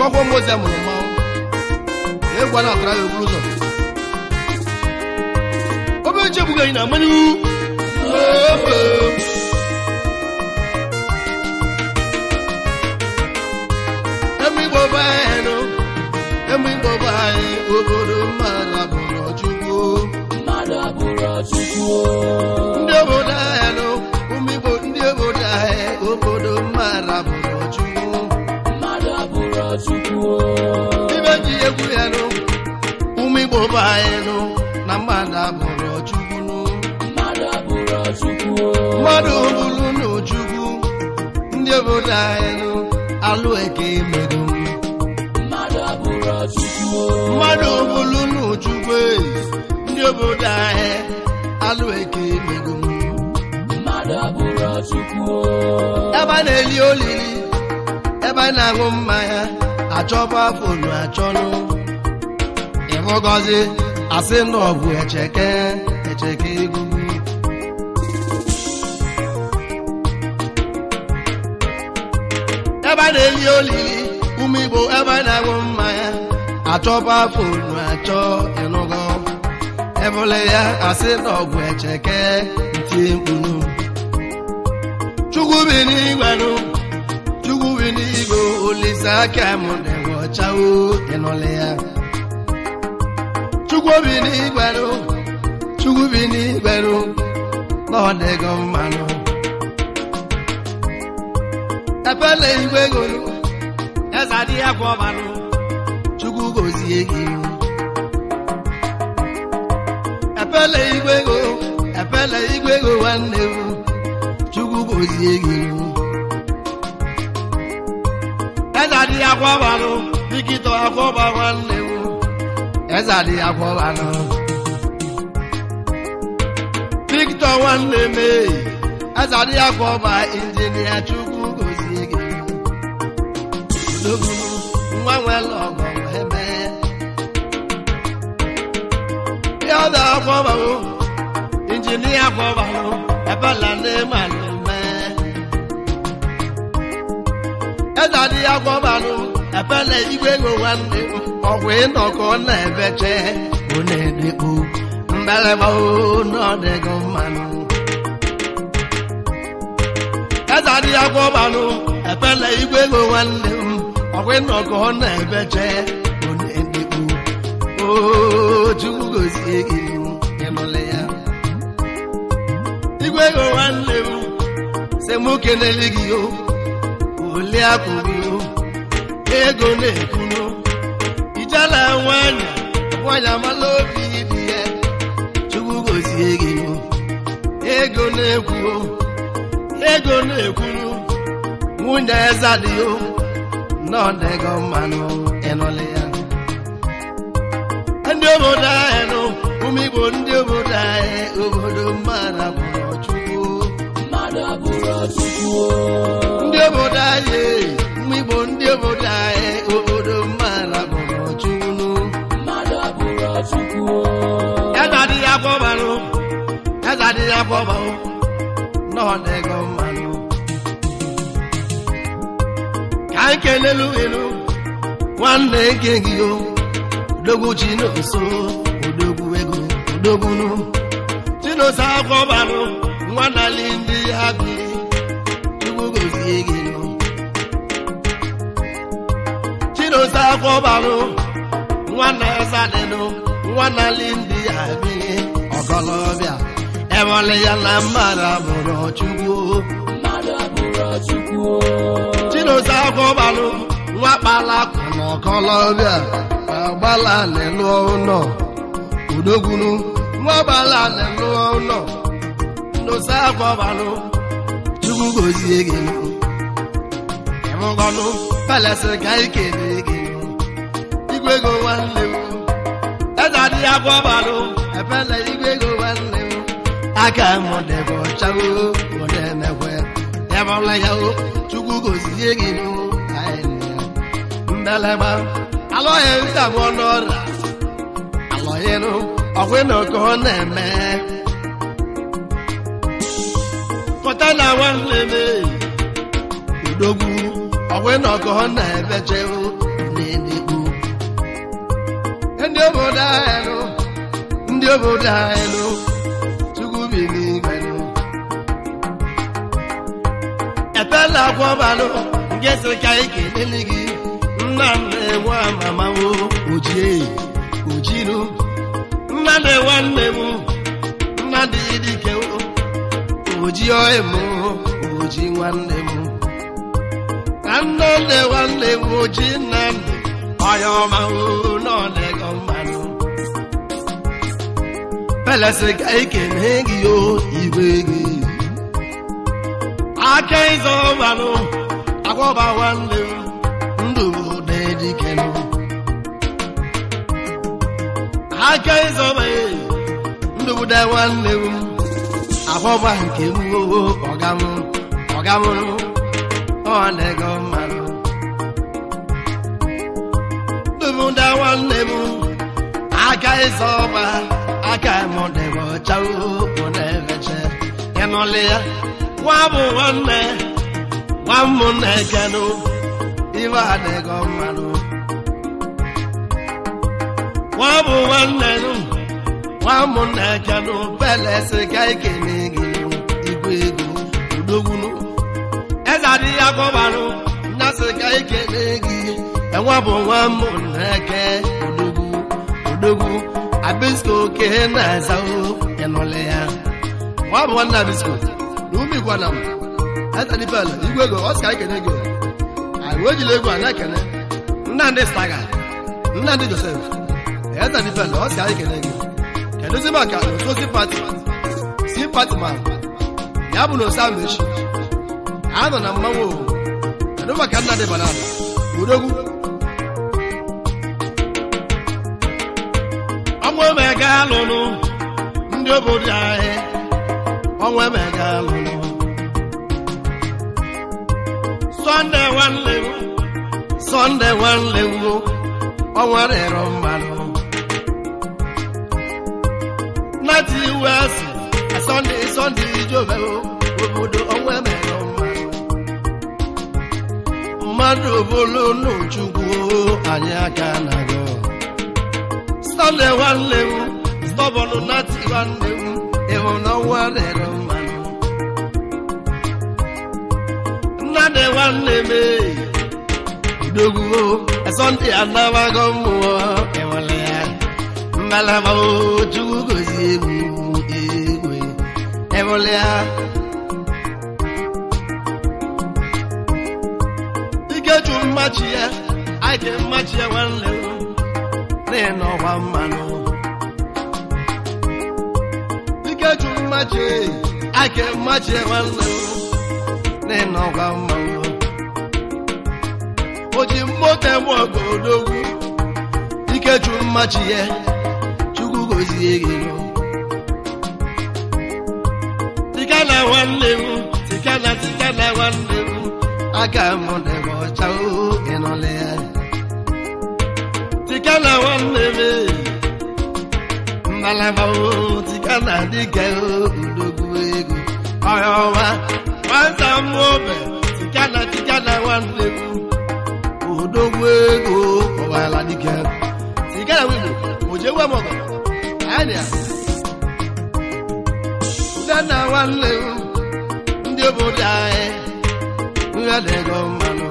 ọkwọ moze mụrụ mmanwụ egwu a na-atara ya okporo ụzọ obe echebughị anyị na mmanya eme igbo be anyị nụ eme igbo be anyị obodo mmadụ abụrụ chukwu mmadụ abụrụ chukwu ndị obodo anyị nụ ụmụ igbo ndị obodo anyị obodo mmadụ abụrụ chukwu mmadụ abụrụ chukwu ibe ji egwu ya nụ ụmụ igbo be anyị nụ na mmadụ abụrụ chukwu nụ mmadụ abụrụ chukwu mmadụ bụrụ n'ojukwu ndị obodo anyị nụ alụ eke merụ mmadụ abụrụ chukwu mmadụ bụrụ n'ojukwu ndị obodo anyị alụ eke merụ mmadụ abụrụ chukwu ebe a na-eli olili ebe a na-aṅụ mmanya achọba fonu achọnụ ịhụgọzi asị na ọ bụ echeke echeke egwu ebe a na-eli olili ụmụ igbo ebe a na-aṅụ mmanya achọba fonu achọ ịnụgọ ebule ya asị na ọ bụ echeke ntie mkpunu chukwu bi n'igwe nụ chukwu bi n'igwe olise aka m dịwa ọchawo ịnụlị ya chukwu bi n'igwe nụ chukwu bi n'igwe nụ na ọ dịgo mmanụ epele igwe golu eze adịghị akwa ọbanụ chukwu gozie gị epele igwe go epele igwe go nwanne m chukwu gozie gị eze adịghị akwa ọbanụ dịkịta akwa ọba nwanne m eze adịghị akwa ọbanụ Victor nwanne m ee, eze adịghị akwa ọba injinia chukwu gozie gị Odogwu nwa nwere ọgọ wee mee ya ọ da akwa ọba o injinia akwa ọba o ebela ndị malụ mee eze adịghị akwa ọba o ebele igwe ego nwanne m ọgwụ ịnọkọ na-ebeche ọ na-edekpo mbeleba o n'ọdịgo mmanụ eze adịghị akwa ọbanụ ebele igwe ego nwanne m ọgwụ ịnọkọ na-ebeche ọ na-edekpo o chukwu gozie gị ịnụlị ya igwe ego nwanne m si mụ kenele gị o ole akụ gị o ego na-ekwunu ijela nwanyị nwanyị amala obi dị ya chukwu gozie gị o ego na-ekwu o ego na-ekwunu nwunye eze dị o n'ọdịgo mmanụ ịnụlị ya ndị obodo anyị nụ ụmụ igbo ndị obodo anyị obodo mmadụ abụrụ chukwu mmadụ abụrụ chukwu ndị obodo anyị ụmụ igbo ndị obodo anyị obodo mmadụ abụrụ chukwu mmadụ abụrụ chukwu eze adịghị akwọbanụ eze adịghị akwọbanụ n'ọdịgo mmanụ ka anyị kelelu elu nwanne nke gị o odogwu chinoso odogwu ego odogbunu chinoso akwọbanụ nwanali ndị ha bi chukwu gozie gị nụ chinoso akwọbanụ nwanne zadịnụ nwanali ndị ha bi ọgọlọbịa ewele ya na mmadụ abụrụ chukwu mmadụ abụrụ chukwu chinoso akwọbanụ nwa kpalakụ na ọkọlọbịa agbala n'elu ụlọ udogbunu nwa gbala n'elu ụlọ ndosa akwọbanụ chukwu gozie gị ịmụgọnụ pelesi ka ikele gị igwe ego nwanne m eze adịghị akwọbanụ epele igwe ego nwanne m aka m dịbụ ọchawo odemekwe ịbụla ya o chukwu gozie gị mbelema alọghị nsagbu n'ọrịa alọghịnụ ọgwụnụ ka ọ na-eme pụta na nwanne m udogwu ọgwụnụ ka ọ na-ebeche obodo anyị nụ ndị obodo anyị nụ chukwu bi n'igwe nụ ebela akwọbalụ nke sị ka anyị kelele gị nna nne nwa mamawo ojie ojinu nna nne nwanne m nna dị dike oji ọhịm oji nwanne m ka nne nne nwanne m oji nna nne ọya ọma n'ọdịgo mmanụ pelesi ka ikene gị o igwe gị aka ịzọ ọbanụ akwọba nwanne m ndụ dị dikenụ aka ịzọba ndụ bụ nwanne m akwọba nke m ọgam ọgam ọ na-ego mmanụ ndụbụda nwanne m aka ịzọ ọba aka mụdebe ọcha na-ebeche ịnụlị ya nwa bụ nwanne nwa ụmụnne kenụ ibe adịgo mmanụ nwa bụ nwanne nụ nwa ụmụnne kenụ pelesi ka ikene gị igwe ego udogwunu eze adịghị akọbanụ nnasị ka ikene gị enwa bụ nwa ụmụnne ke odogwu odogwu abisko ke na-eza ịnụlị ya nwa bụ nwanne abisko na ume igwana m etanipel igwe ego ọ sị ka ikene gị anyị ejila egwu a na-ekene nnamdị staga nnamdị josef etanipel ọ sị ka ikene gị kedụzi maka otu simpati simpati ma ya bụ na osa mechi a nọ na mmanwụ kedu maka nnamdị banana udogwu ọnwa emega alụnụ ndị obodo anyị ọnwa emega alụnụ sọnde nwanne m sọnde nwanne m ọnwa rịrọ mmanụ nati west sọnde sọnde ijobe obodo ọnwa emega mmanụ mmadụ bụrụ n'uchukwu anyị aka na-agọ sọnde nwanne m stọbọnụ nati nwanne m ịhụ n'ọnwa rịrọ mmanụ nnadị nwanne m dogwuo sọnde anabago mmụọ enwere ya mmalama chukwu gozi egwu egwe enwere ya ikechu mmachi ya anyị ga mmachi ya nwanne m n'ịnọ ọgba mmanụ ikechu mmachi anyị ga mmachi ya nwanne m n'ịnọ ọgba mmanụ o ji mmote m ogodogwu ikechu mmachi ya chukwu gozie gị tikana nwanne m tikana tikana nwanne m aka m dịbụ ọcha ịnụlị ya tikana nwanne m mmalaba tikana dịka udogwu ego ọya ọma nwata m obe tikana tikana nwanne m odogwu ego ọwala dike tikana windo ojewe m ọgọ anya udenna nwanne m ndị obodo anyị ihe dịgo mmanụ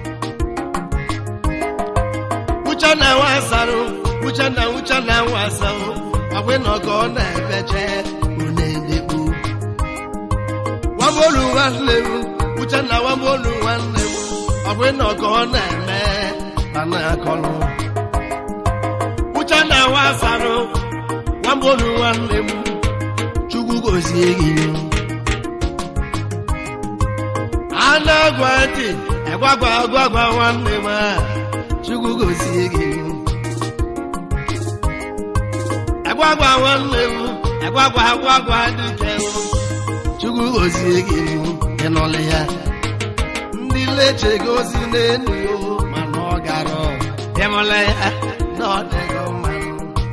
uchenna nwasarụ uchenna uchenna nwasarụ ọgwụ nọkọ ọ na-ebeche unedekpu wamolu nwanne m uchenna wamolu nwanne m ọgwụ nọkọ ọ na-eme mana akọlụ uchenna nwasarụ wamolu nwanne m chukwu gozie gị anagwa ntị agwagwa agwagwa nwanne m a chukwu gozie gị agwagwa nwanne m agwagwa agwagwa dike chukwu gozie gị ịnọlị ya ndị leche gozi n'elu yo mana ọ gara ịmụla ya na ọ dịgo mmanụ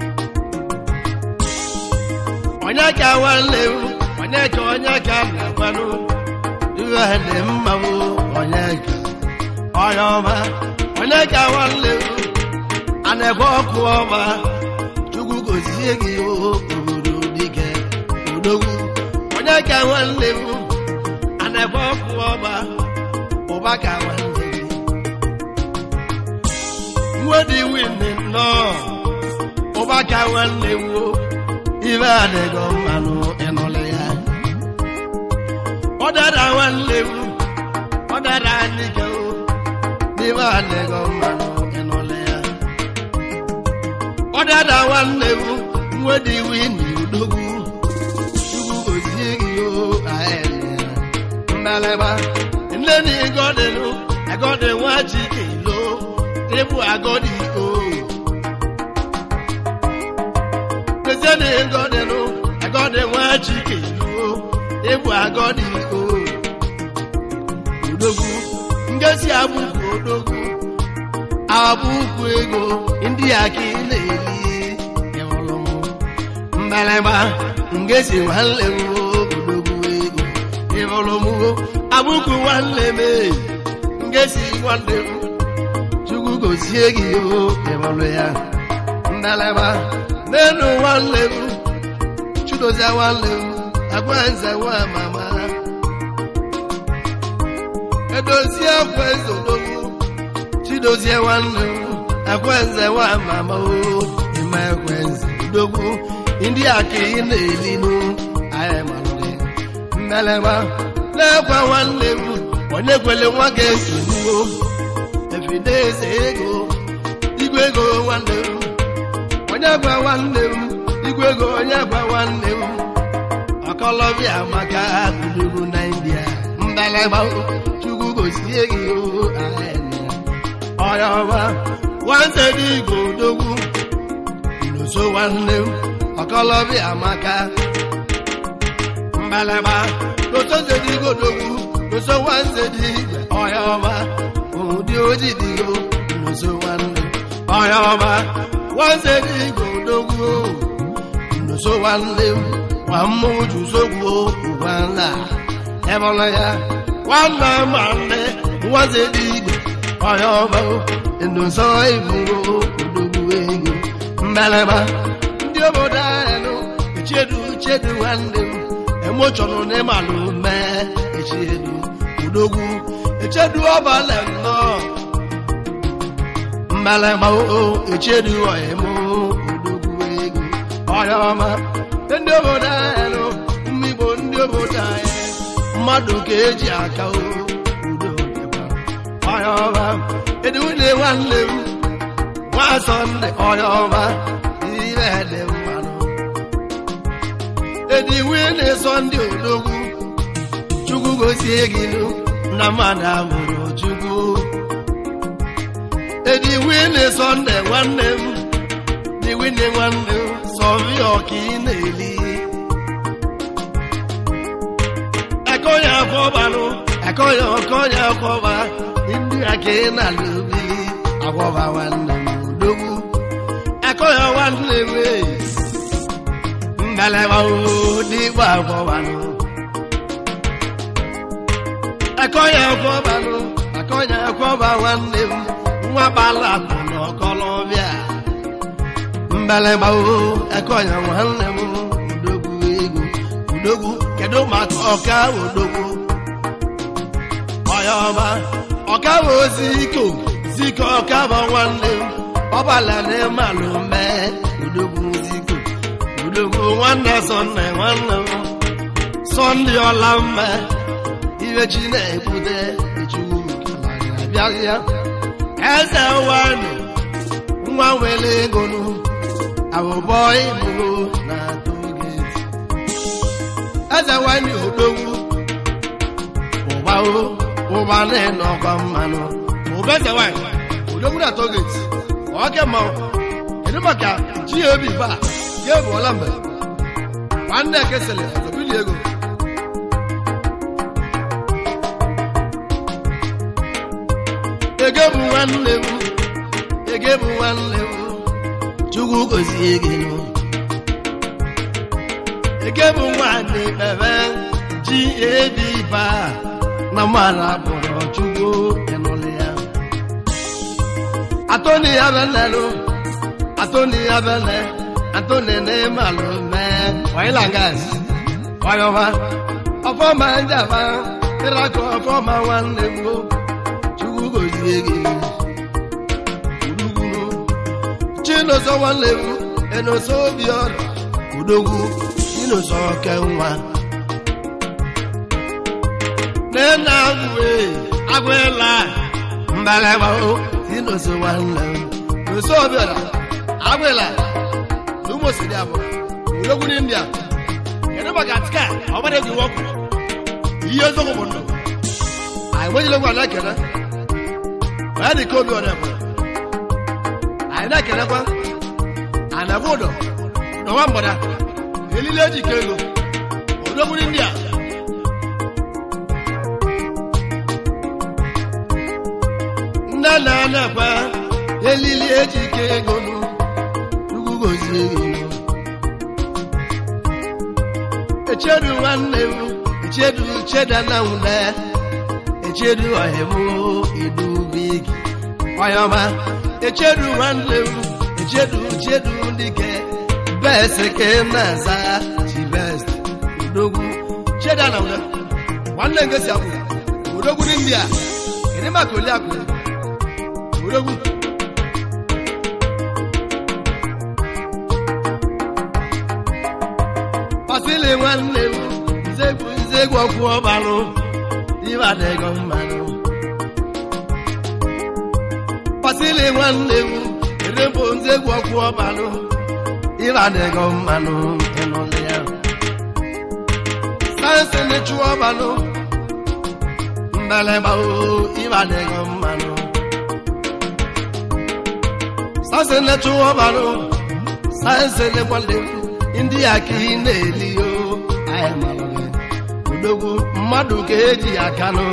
onye ka nwanne m onye ka onye ka na-agwanụ ihe dị mma bụ onye ka onye ọma onye ka nwanne m a na-ekwe ọkụ ọma gozie gị o obodo dike odogwu onye ka nwanne m ana-ebe ọkụ ọgba ụba ka nwanne gị nwedi winde nnọọ ụba ka nwanne m o ibe adịgo mmanụ ịnụlị ya ọ dara nwanne m ọ dara anyị ke o n'ibe adịgo mmanụ ịnụlị ya ọ dara nwanne m nwedi winde odogwu chukwu gozie gị o aele mbalaba nne na ịgọdịlụ agọdị nwa chike lo ịbụ agọdị o Eze na ịgọdịlụ agọdị nwa chike lo ịbụ agọdị o odogwu ngezi abụkwu odogwu abụkwu ego ndị aka ị na-eli ịhụrụ m mbalaba ngezi nwanne m odogwu ego ịhụrụ m abụkwu nwanne m ngezi nwanne m chukwu gozie gị o ịhụrụ ya mbalaba n'elu nwanne m chudozie nwanne m agwa nze nwa mama edozie akwa eze odogwu chidozie nwanne m ekwenze nwa mama o ime ekwenze odogwu ndị aka ị na-elinu anyị malụ gị mmelema na-ekwe nwanne m onye kwele nwa ga-esonyiwo efideze ego igwe ego nwanne m onye gwa nwanne m igwe ego onye gwa nwanne m ọkọlọbịa maka kuduru na india mbalema chukwu gozie gị o anyị ọya ọma nwanne dị igbo odogwu nso nwanne m ọkọlọbịa amaka mbalaba n'otu nze dị igbo odogwu nso nwanne dị igwe ọya ọma ụdị oji dị igbo nso nwanne ọya ọma nwanne dị igbo odogwu nso nwanne m nwa mmụọ juzogwu ugwanla ebọla ya nwanne nwanne nwanne dị igbo ọya ọma nsọ ibugo odogwu ego mbalaba ndị obodo anyị nụ echiedu chedu nwanne m emochọnụ n'ịmalụ mee echiedu odogwu echedu ọbalị nnọọ mbalaba o echiedu ọyịmụ odogwu ego ọya ọma ndị obodo anyị nụ mmigbo ndị obodo anyị mmadụ ka eji aka o udo ọya ọma edewune nwanne m nwa sọnde ọya ọma ire dị mmanụ ediwune sọnde odogwu chukwu gozie gị nụ na mmadụ amụrụ chukwu ediwune sọnde nwanne m diwine nwanne m sọvi ọka ị na-eli ekọnya akwọbanụ ekọnya ọkọnya akwọba ndị aka ị na-alụ obili akwọba nwanne m odogwu ekọnya nwanne m mbalaba dịgba akwọbanụ ekọnya akwọbanụ ekọnya akwọba nwanne m nwa gbala akụ na ọkọlọbịa mbalaba ekọnya nwanne m odogwu ego odogwu kedu maka ọka odogwu ọya ọma ọka bụ ozi iko ziko ọka bụ nwanne m ọbala na ịmalụ mee odogwu ziko odogwu nwanne sọnde nwanne m sọnde ọla mma iwe chi na-ebute echukwu abịazịa eze nwanyị nwa nwere ego nụ abụbọ ibugo na togeti eze nwanyị odogwu ụba o ụba na-ene ọkwa mmanụ ụba eze nwanyị odogwu na togeti ọke mmanwụ kedu maka ji obi ba ga ebuola mbe nwanne ekesịrị ọzọbili ego ege bụ nwanne m ege bụ nwanne m chukwu gozie gị nụ ege bụ nwanne bebe ji ebi ba na mmadụ abụrụ chukwu ịnụlị ya atoni ya bele nụ atoni ya bele Antonene Malume, Wailangas, Wayova, Ọfọma Njaba, Ịrakọ ọfọma nwanne m o, Chukwu gozie gị. Udugwu, Chinoso nwanne m, Enoso Obiọra, Udogwu, Chinoso Okenwa. Nena agwụ agwụla mbalaba o, Chinoso nwanne m, Enoso Obiọra, agwụla, Lumosiri abụọ, Udogwu n'India. kedu maka tika ọgbara egwu iwe ọkụ ihe eziokwu bụ ndụ anyị nwenyere egwu a na-ekele ma ya dị ka obi ọrịa anyị na-ekelekwa anyị na-ekwe ụdọ n'ọnwa mgbada elile eji ike ego odogburu ndị a nne na na-ekwe elili eji ike ego nụ ugwu gozie gị echedu nwanne m echedu cheda na nwule echedu ọhịmụ idubigi ọyọma echedu nwanne m echedu chedu dike best ke na-aza chibest udogwu cheda na nwule nwanne ngesi akwụ udogwu ndị india kedu maka oli akụ udogwu pasili nwanne m nzegwu nzegwu ọkwụ ọbalụ ibe adịghị mmanụ pasili nwanne m erebo nzegwu ọkwụ ọbalụ ibe adịghị mmanụ ịnụlị ya sayensị na-echu ọbalụ mbeleba o ibe adịghị mmanụ sayensị na-echu ọbalụ sayensị na-egwale ndị a ka ị na-eli o anyị malụ gị odogwu mmadụ ka eji aka nụ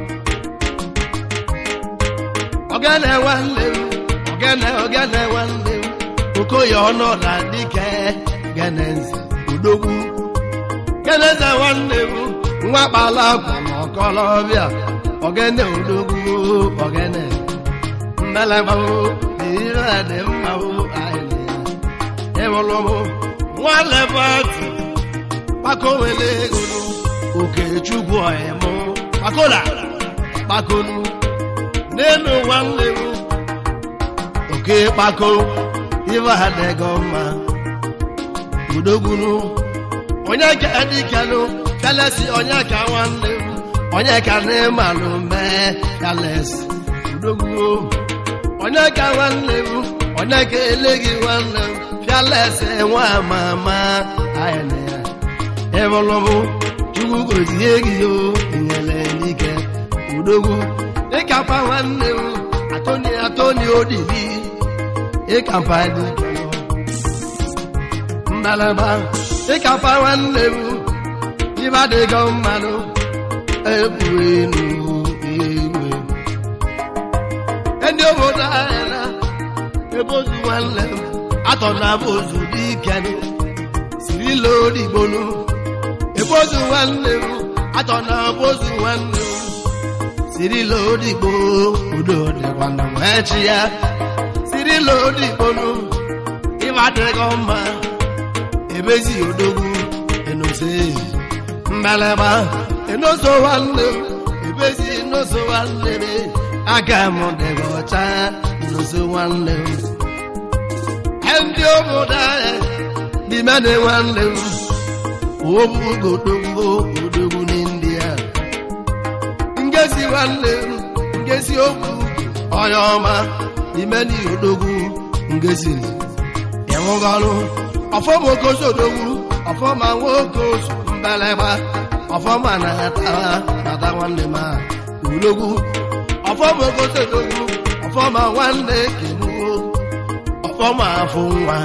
ogene nwanne m ogene ogene nwanne m okoye ọnọda dike geneze odogwu geneze nwanne m nwa kpala akwa na ọkọlọbịa ogene odogwu ogene mbelebao ire dị mma o anyị na ya ịbụlụ m nwanne bọtụ kpakowele ego okechukwu ọhịmụ kpakola kpakonu n'elu nwanne m oke kpako ibe adịgo mma udogwunu onye ka dịkanụ kalesi onye ka nwanne m onye ka n'ịmalụ mee kalesi udogwuo onye ka nwanne m onye ka eleghị nwanne m fialesi nwa mama anyị na ya ịbụlụmụ chukwu gozie gị o nyere n'ike udogwu ịkapa nwanne m atoni atoni odili ịkapa dike mbalaba ịkapa nwanne m ibe adịgo mmanụ egwu enu egwu ndị obodo anyị na ebozu nwanne m atọ na bozu dike sirila odigbonu ebozu nwanne m atọ na bozu nwanne m sirila odigbo udo dịkwana wee chi ya sirila odigbonu ịba adịghị mma ebezi odogwu enose mbeleba enoso nwanne m ebezi enoso nwanne m aka m dịghị ọcha enoso nwanne m ndị obodo anyị n'ime na nwanne m obugodogbo odogwu n'india ngesi nwanne m ngesi okwu onye ọma n'ime na odogwu ngesi ịnwụgọrụ ọfọma okosi odogwu ọfọma nwoke osu mbeleba ọfọma na-ata nata nwanne m a odogwu ọfọma okosi odogwu ọfọma nwanne kenuo ọfọma afọ nwa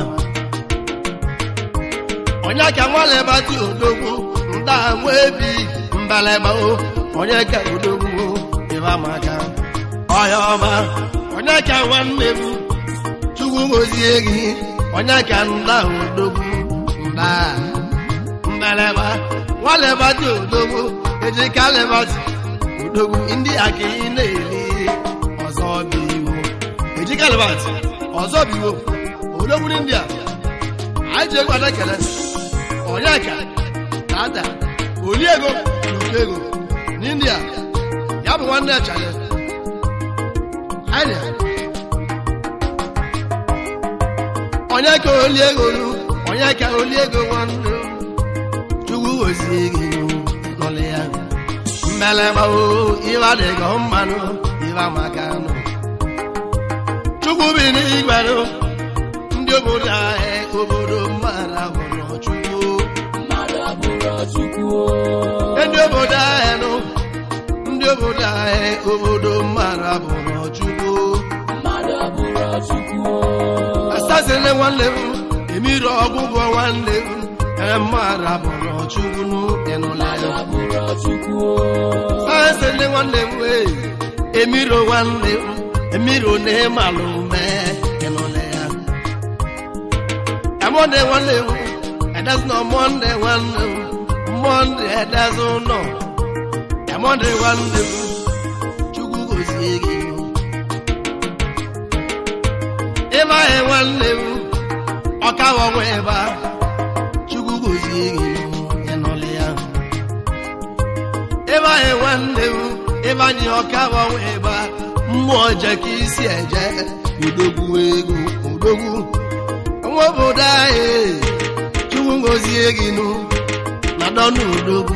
onye ka nwaleba ti odogwu nda nwa ebi mbaleba o onye ka odogwu ịba maka ọya ọma onye ka nwanne m chukwu gozie gị onye ka nda odogwu nda mbaleba nwaleba ti odogwu ejika leba ti odogwu ndị aka ị na-eli ọzọ bụ iwu ejika leba ti ọzọ bụ iwu odogwu ndị a anyị ji egwu ada kele onyeka dada oliego na okego n'india ya bụ nwanne chale anyị onye ka oliego lu onye ka oliego nwanne chukwu gozie gị nọlị ya mmelemawo iwe adịghị mmanụ iwe maka nụ chukwu bi n'igwerụ ndị obodo anyị obodo mmadụ abụrụ chukwu mmadụ abụrụ chukwu o ndị obodo anyị nụ ndị obodo anyị obodo mmadụ abụrụ chukwu mmadụ abụrụ chukwu o asasịrị nwanne m emiri ọgwụgwọ nwanne m ee mmadụ abụrụ chukwu nụ ịnụla mmadụ ya abụrụ chukwu o asasịrị nwanne m wee emiro nwanne m emiro na ịmalụ mee ịnụla ya Monday nwanne m edezu nọ Monday nwanne m Monday edezu nọ Monday nwanne m Chukwu gozie gị ịba anyị nwanne m ọkawa nwa ịba Chukwu gozie gị ịnụlị ya ịba anyị nwanne m ịba anyị ọkawa nwa ịba mmụọ je ka isi eje udogwu ego udogwu nwa obodo anyị chukwu ngozie gị nụ na dọnụ udogwu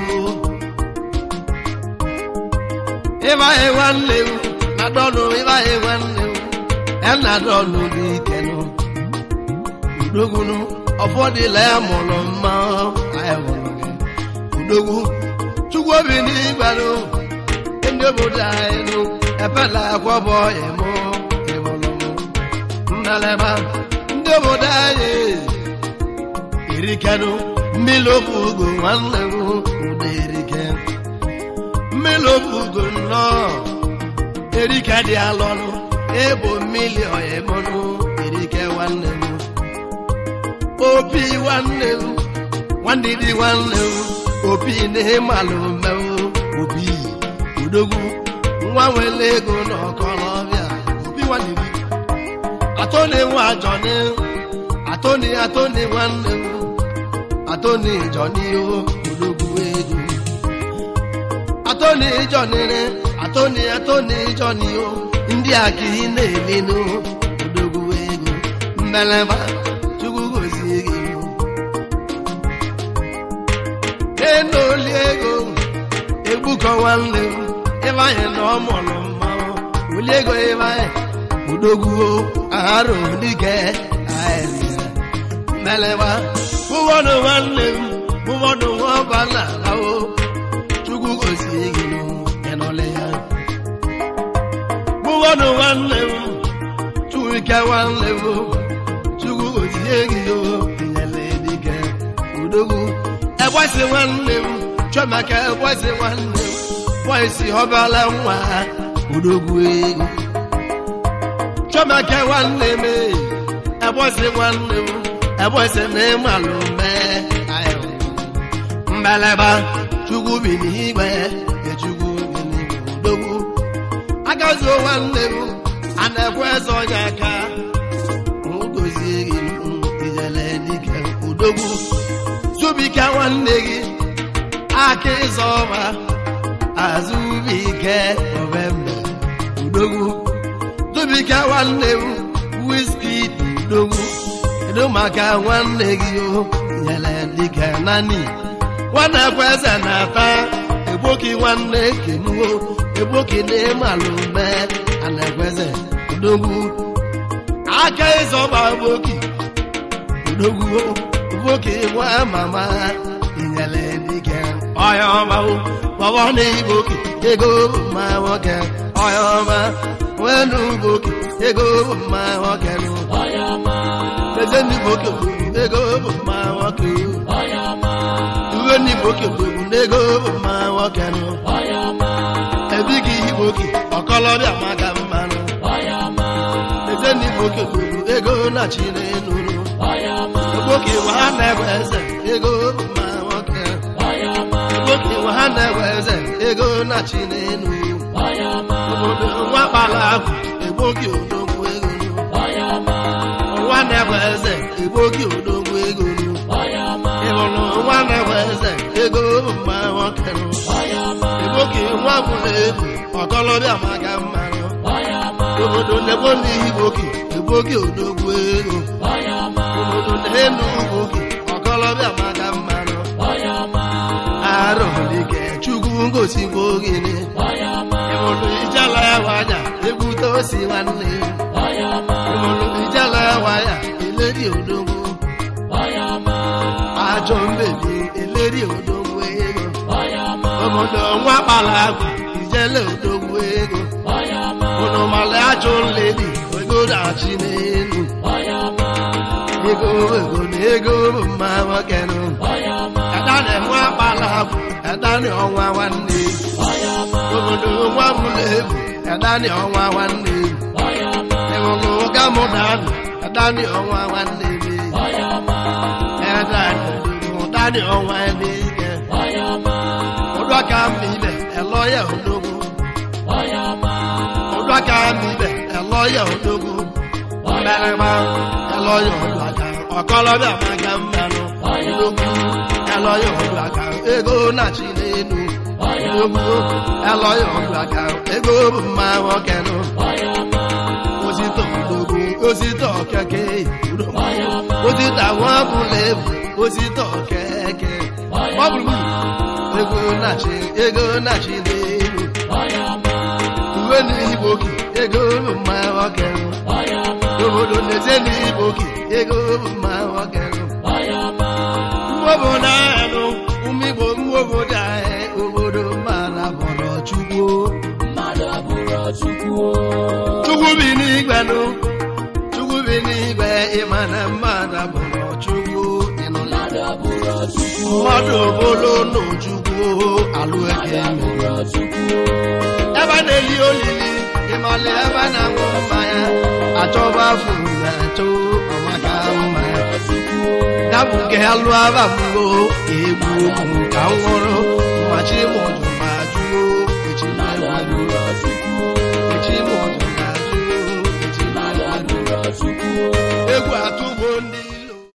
ịbaghị nwanne m na dọnụ ịbaghị nwanne m ya na dọnụ dị ike nụ udogwu nụ ọfọdụla ya mụrụ mma anyị mụrụ gị udogwu chukwu obi n'igwe nụ ndị obodo anyị nụ epela akwọbọ ịmụ ịmụrụ m nnaleba ndị obodo anyị erikenụ mmiri ofe ugo nwanne m ụda erike mmiri ofe ugo nnọọ erike dị alọnụ ebo mmiri ọyịmọnụ erike nwanne m opi nwanne m nwanne dị nwanne m opi na-emalụ mmewu opi udogwu nwa nwere ego n'ọkọlọbịa opi nwanne m atoni nwa jọni atoni atoni nwanne m atoni jọni o ologwu ego atoni jọnire atoni atoni jọni o ndị a ka ị na-elenu ologwu ego mbeleba chukwu gozie gị enoli ego egbukọ nwanne m ịbanye na ọmụrụ mmanwụ oli ego ịbanye udogwu arụ dike melewa ụwọdụ nwanne m ụwọdụ nwaọbala ahụ chukwu gozie gị ịnọle ya ụwọdụ nwanne m chukwuike nwanne m chukwu gozie gị nyele dike udogwu egbasi nwanne m chọmaka egbasi nwanne m bọisi ọbala nwa udogwu ego chọmaka nwanne m ẹbọsị nwanne m ẹbọsị na ịmalụ mee mbeleba chukwu bi n'igwe echukwu bi n'igwe udogwu agazuo nwanne m a na-ekwe eze onye aka dozie gị ijele dike udogwu zubike nwanne gị aka ịzọ ọma azụbike novemba udogwu Dubika nwanne m wiski dogwu kedu maka nwanne gị o nyere dịka nani nwanne kweze na-ata egboki nwanne kenuo egboki na-emalụ mee anakweze dogwu aka ịzọba gboki dogwu gboki nwa mama inyere dịka ọya ọma bọbọ na igboki ego ma nwoke ọya ọma wenu boke ego mma nwoke nụ ọyama eze ndị boke bụ ego mma nwoke ọyama uwe ndị boke bụ ego mma nwoke nụ ọyama ebighị igboke ọkọlọbịa maka mmanụ ọyama eze ndị boke bụ ego na chinenunu ọyama egboke nwa ha na-egwe eze ego mma nwoke ọyama egboke nwa ha na-egwe eze ego na chinenu ọyama obodo nwa kpara akụ egboke odogwu ego nụ ọyama nwa na-egwe eze egbogi odogwu ego nu ịhụrụ nwa na-enwe eze ego mma nwoke nụ egbogi nwa bụla ebu ọkọlọbịa maka mmanụ obodo na-ebo n'igbogi egbogi odogwu ego obodo na-enu ugbogi ọkọlọbịa maka mmanụ arụlike chukwu ngosikwa ogene ịhụrụ ijala ya wanya egbute osi nwanne ịhụrụ ijala ya wanya eleri odogwu ajọ mbebi eleri odogwu ego obodo nwa kpara agwa ijele odogwu ego unu mara ajọ nledi ego na-achị n'elu ego ego na ego bụ mma nwoke nụ ẹ̀dánì nwa akpala agwụ ẹ̀dánì ọnwa nwanne obodo nwa bụla ebu ẹ̀dánì ọnwa nwanne ịhụrụ ụga mụ danụ ẹ̀dánì ọnwa nwanne ebe ẹ̀dánì ụdánì ọnwa ebe ike ụdọka mma ibe ẹlọya odogwu ụdọka mma ibe ẹlọya odogwu mmerịma ẹlọya ụdọka ọkọlọbịa maka mmanụ odogwu ẹlọya ụdọka ego na-achị n'elu odogwu ẹlọya ụdọka ego bụ mma nwoke nụ osito odogwu osito keke osito nwa bụla ebu osito keke ọ gburugburu ego na-achị ego na-achị n'elu uwe n'igbo oke ego bụ mma nwoke nụ obodo na-eze n'igbo oke ego bụ mma nwoke nụ obodo ahụ ụmụ igbo ụmụ obodo ahụ obodo mara bọrọ chukwu chukwu bi n'igwe nụ chukwu bi n'igwe ịma na mmadụ bụrụ chukwu ịnụla mmadụ bụrụ nụ chukwu alụ eke ebe na-eli olili ịmali ebe na-aṅụ mmanya achọba furu na achọ ọmaka mmanya ya bụ nke ya lụọ aba mgbo egbu okwu ka m nwụrụ machi mụjụ ma jụọ echi na-egbu echi mụjụ ma jụọ echi na-egbu egwu atụ